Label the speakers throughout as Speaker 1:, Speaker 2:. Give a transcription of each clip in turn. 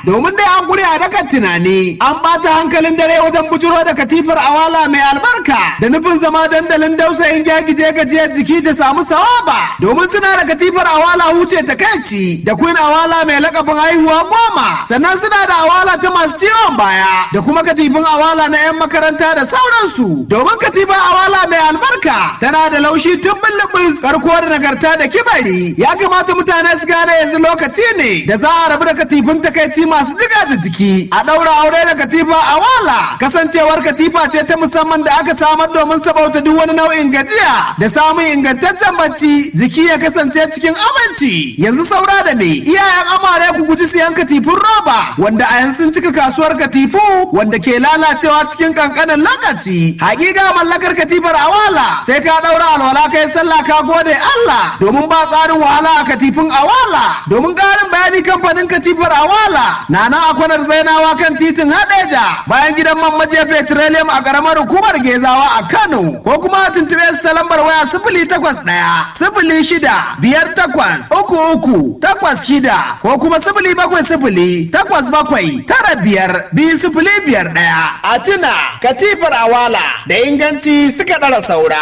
Speaker 1: domin dai an gure a dakan tunani an ɓata hankalin dare wajen bujuro da katifar awala mai albarka da nufin zama dandalin dausayin gyagije gajiyar jiki da samu sawaba domin suna da katifar awala huce ta kanci da queen awala mai lakabin haihuwa goma sannan suna da awala ta masu ciwon baya da kuma katifin awala na 'yan makaranta da sauransu domin katifar awala mai albarka tana da laushi tun bullubus karko da nagarta da kibari ya kamata mutane su gane yanzu lokaci ne da za a rabu da katifin takaici masu jiga da jiki a ɗaura aure da katifa awala kasancewar katifa ce ta musamman da aka samar domin sabauta duk wani nau'in gajiya da samun ingantaccen bacci jiki ya kasance cikin aminci yanzu saura da ne iyayen amare ku guji siyan katifin roba wanda a yanzu sun cika kasuwar katifu wanda ke lalacewa cikin kankanin lokaci hakika mallakar katifar awala sai ka daura alwala kai sallah ka gode Allah domin ba tsarin wahala a katifin awala domin karin bayani kamfanin katifar awala na nan a kwanar zainawa kan titin hadeja bayan gidan man maje petroleum a karamar hukumar gezawa a Kano ko kuma tuntube su ta lambar waya sifili takwas ɗaya sifili shida biyar takwas uku uku takwas shida ko kuma sifili bakwai sifili takwas bakwai tara biyar biyu sifili biyar ɗaya. A tuna katifar awala da inganci suka ɗara saura.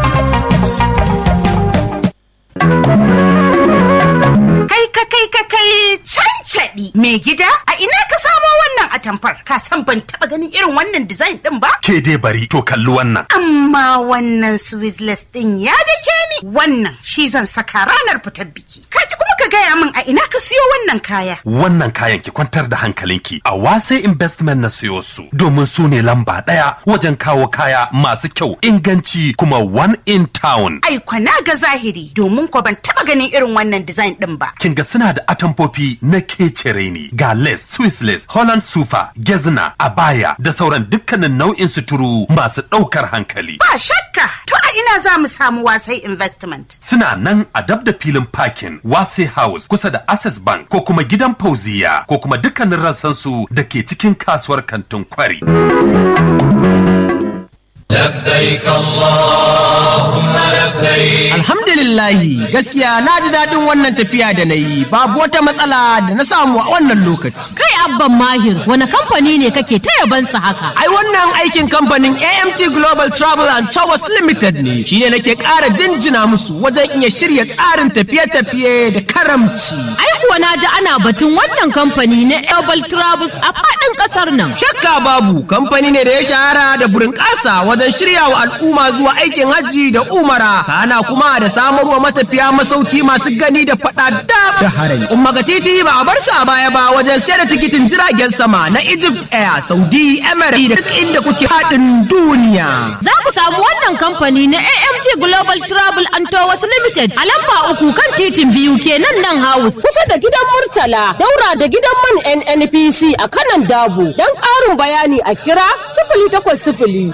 Speaker 2: Kai ka kai ka kai cancaɗi mai gida a ina ka samo wannan atamfar ka san ban taɓa ganin irin wannan design ɗin ba?
Speaker 3: Ke dai bari to kalli wannan.
Speaker 2: Amma wannan Swizzless ɗin ya dake ni wannan shi zan saka ranar fitar biki. Kaji kuma ka gaya min a ina ka siyo wannan kaya.
Speaker 3: Wannan kayan ki kwantar da hankalinki a wasai investment na siyo su domin su ne lamba ɗaya wajen kawo kaya masu kyau inganci kuma one in town.
Speaker 2: Ai kwana ga zahiri domin ko ban taɓa ganin irin wannan design ɗin ba.
Speaker 3: Kin ga suna da atamfofi na kecere ne ga lace, Swiss lace, Holland sufa, gezna, abaya da sauran dukkanin nau'in suturu masu ɗaukar hankali.
Speaker 2: Ba shakka to a ina za mu samu wasai investment.
Speaker 3: Suna nan a dab da filin parking Wase House kusa da Access Bank ko kuma gidan Fauziya ko kuma dukkanin rassansu da ke cikin kasuwar kantin kwari.
Speaker 4: لبيك اللهم لبيك
Speaker 5: Alhamdulillahi gaskiya na ji daɗin wannan tafiya da na yi babu wata matsala da na samu a wannan lokaci.
Speaker 6: Kai abban mahir wani kamfani ne kake ta yabansa haka?
Speaker 5: Ai wannan aikin kamfanin AMT Global Travel and Towers Limited ne shi ne nake ƙara jinjina musu wajen iya shirya tsarin tafiye-tafiye da karamci.
Speaker 6: Ai kuwa na ji ana batun wannan kamfani na Global Travels a faɗin ƙasar nan.
Speaker 5: Shakka babu kamfani ne da ya shahara da burin ƙasa wajen shirya wa al'umma zuwa aikin hajji da umara kana kuma da samarwa matafiya masauki masu gani da faɗa da da harami. Umma ga titi ba a bar sa baya ba wajen sayar da tikitin jiragen sama na Egypt Air, Saudi, Emirates da duk inda kuke haɗin duniya.
Speaker 6: Za ku samu wannan kamfani na AMT Global Travel and Tours Limited a lamba uku kan titin biyu kenan nan house kusa da gidan Murtala daura da gidan man NNPC a kanan Dabo. Don ƙarin bayani a kira sifili takwas sifili